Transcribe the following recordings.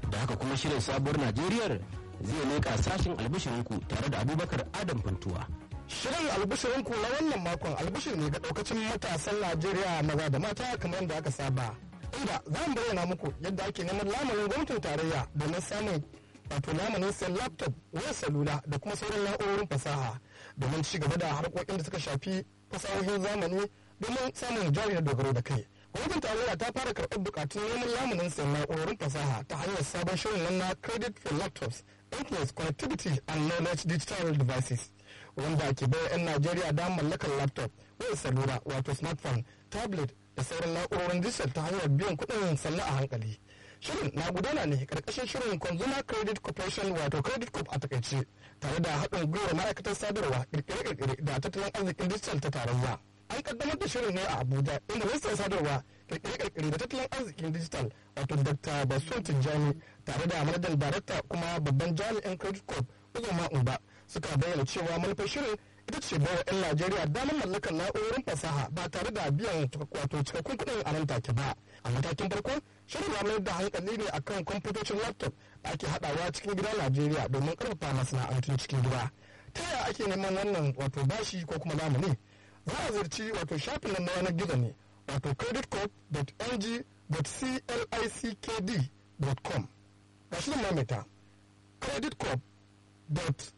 da haka kuma shirin sabuwar najeriyar zai leƙa sashen albishirinku tare da abubakar adam funtuwa Shirin albishirinku na wannan makon albishir ne ga daukacin matasan Najeriya maza da mata kamar yadda aka saba. Inda za mu bayyana muku yadda ake neman lamarin gwamnatin tarayya domin samun wato lamarin sayan laptop, wayar salula da kuma sauran na'urorin fasaha domin ci gaba da harkokin da suka shafi fasahohin zamani domin samun jari da dogaro da kai. Gwamnatin tarayya ta fara karɓar bukatun neman lamunin sayan na'urorin fasaha ta hanyar sabon shirin nan na credit for laptops, internet connectivity and knowledge digital devices. wanda ke bai 'yan Najeriya da mallakar laptop, wayar salula wato smartphone, tablet da sauran na'urorin digital ta hanyar biyan kuɗin sannu a hankali. Shirin na gudana ne karkashin shirin Consumer Credit Corporation wato Credit Corp a takaice tare da haɗin gwiwar ma'aikatar sadarwa kirkire-kirkire da tattalin arzikin digital ta tarayya. An kaddamar da shirin ne a Abuja inda ministan sadarwa kirkire-kirkire da tattalin arzikin digital wato Dr. Basun Tijjani tare da manajan darakta kuma babban jami'in Credit Corp Uzoma Umba suka bayyana cewa manufar shirin ita ce bawa 'yan Najeriya damar mallakar na'urorin fasaha ba tare da biyan wato cikakkun kuɗin a nan take ba. A matakin farko, shirin ya mayar da hankali ne akan kwamfutocin laptop da ake haɗawa cikin gida Najeriya domin ƙarfafa masana'antun cikin gida. Ta yaya ake neman wannan wato bashi ko kuma lamuni? Za a ziyarci wato shafin nan na yanar gizo ne wato creditcorp.ng.clickd.com. Ga shi zan mamita creditcorp.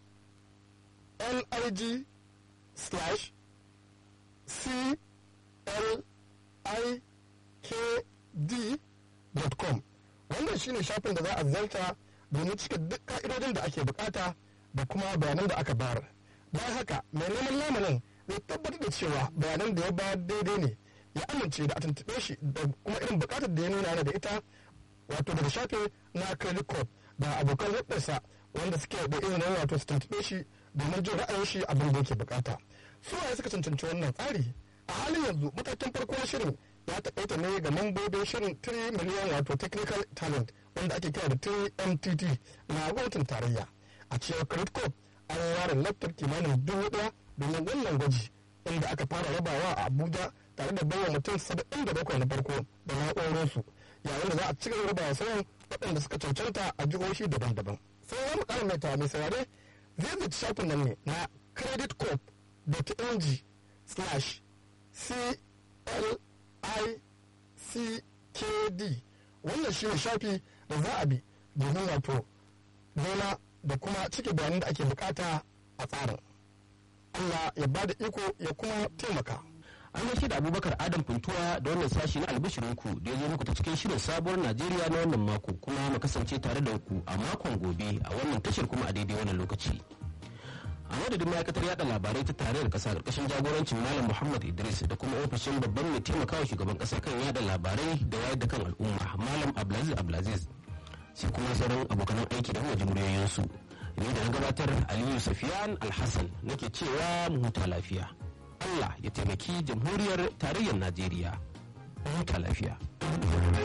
nig slash c l i k d dot com wannan shine shafin da za a ziyarta domin cika duk ka'idodin da ake bukata da kuma bayanan da aka bayar bayan haka mai neman lamarin zai tabbatar da cewa bayanan da ya bayar daidai ne ya amince da a tuntuɓe shi da kuma irin bukatar da ya nuna da ita wato daga shafin na credit card da abokan hudarsa wanda suke da irin wato su tuntuɓe shi domin jin ra'ayin shi abin da yake bukata su waye suka cancanci wannan tsari a halin yanzu matakin farko na shirin ya takaita ne ga mambobin shirin 3 miliyan wato technical talent wanda ake kira da 3mtt na gwamnatin tarayya a cewar credit corp an ware laptop kimanin dubu daya domin wannan gwaji inda aka fara rabawa a abuja tare da bawa mutum saba'in da bakwai na farko da na'urorinsu yayin da za a cigaba rabawa sauran waɗanda suka cancanta a jihohi daban-daban sai ya mu ƙara mai tawa mai saurare zai zaci shafin nan ne na creditcorp.ng slash clickd wannan shi ne shafi da za a bi domin wato nema da kuma cike bayanan da ake bukata a tsarin Allah ya ba da iko ya kuma taimaka an gaishe da abubakar adam funtuwa da wannan sashi na albishirinku da ya zo muku ta cikin shirin sabuwar najeriya na wannan mako kuma mu kasance tare da ku a makon gobe a wannan tashar kuma a daidai wannan lokaci a madadin ma'aikatar yada labarai ta tarayyar kasa karkashin jagorancin malam muhammad idris da kuma ofishin babban mai taimakawa shugaban kasa kan yada labarai da wayar da kan al'umma malam abdulaziz abdulaziz sai kuma sauran abokanan aiki da kuma jimuriyoyinsu ni da na gabatar aliyu safiyan alhassan nake cewa mu huta lafiya allah ya taimaki jamhuriyar tarayyar najeriya mu huta lafiya